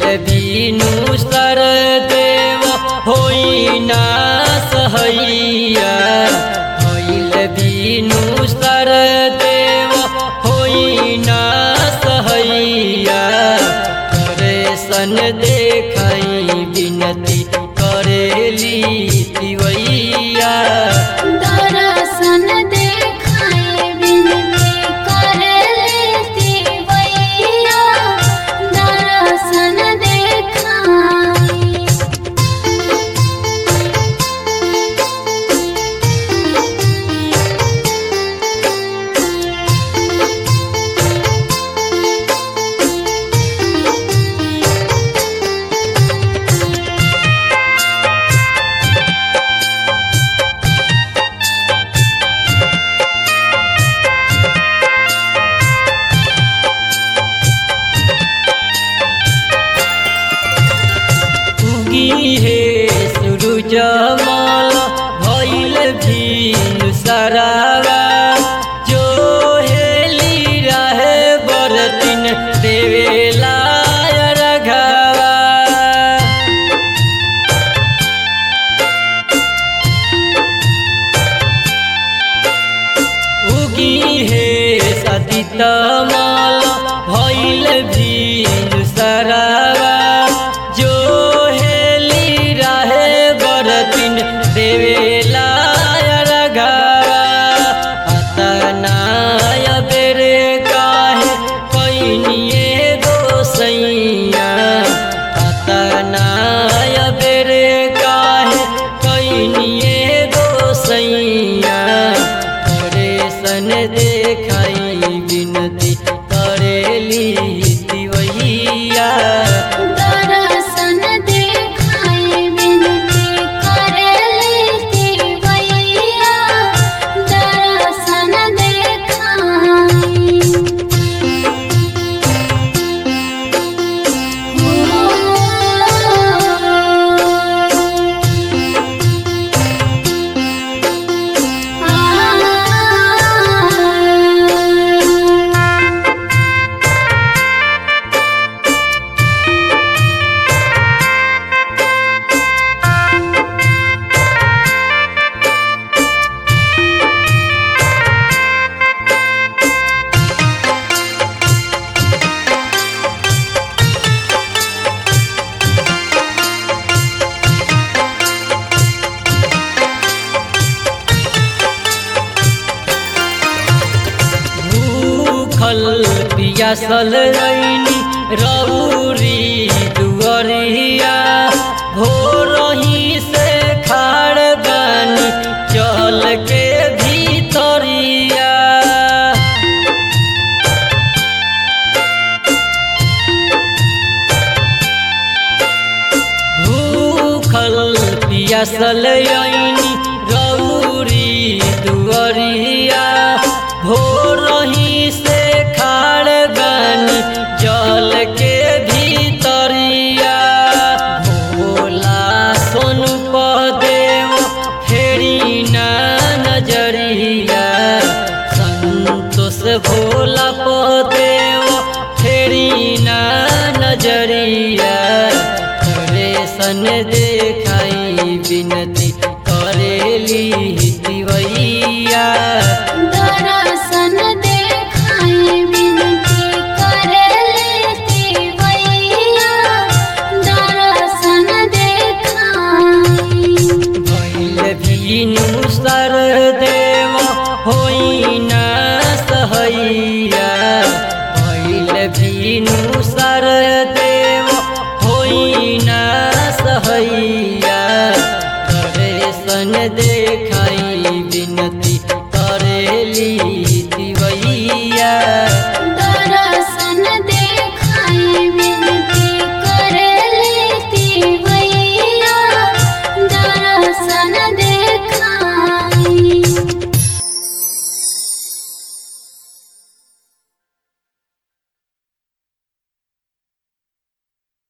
बीनु सर देव होई ना सहैया भइल बीनु सर देव होई ना सहैया करे सन देखई बिनती करेली तिवैया दर्शन देखाए बिनती कर लेती वैया दर्शन देखाए उगी हे सूरज माल भइल भीन सरावा जो हेली रहे बरतिन देवेला रघावा उगी हे सदित माल भइल भीन सरावा जो हेली रहे बरतिन देवेला रघावा अतनाय बेरे काहे पैनिए गोसैया अतनाय बेरे काहे पैनिए गोसैया करे सन देखाई बिनती करेली तिवैया दर्शन देखाए बिनती कर लेती वैया दर्शन देखाए भूखल पियासल रैनी रौरी दुअरिया भोरही से खाड़ बानी चल के भीतरिया भूखल पियासल रैनी रौरी दुअरिया भोरही से खाड़ बानी जल के भीतरिया भोला सोनु पदेव फेरी ना नजरिया संतोष भोला पदेव फेरी ना नजरिया करे सन देखाई बिनती करेली तिवैया दर्शन देखाए बिनती कर लेती वैया दर्शन देखाए भइल भीनु सर देव होइ ना सहैया भइल भीनु सर देव होइ ना सहैया करे सन देखाई बिनती करेली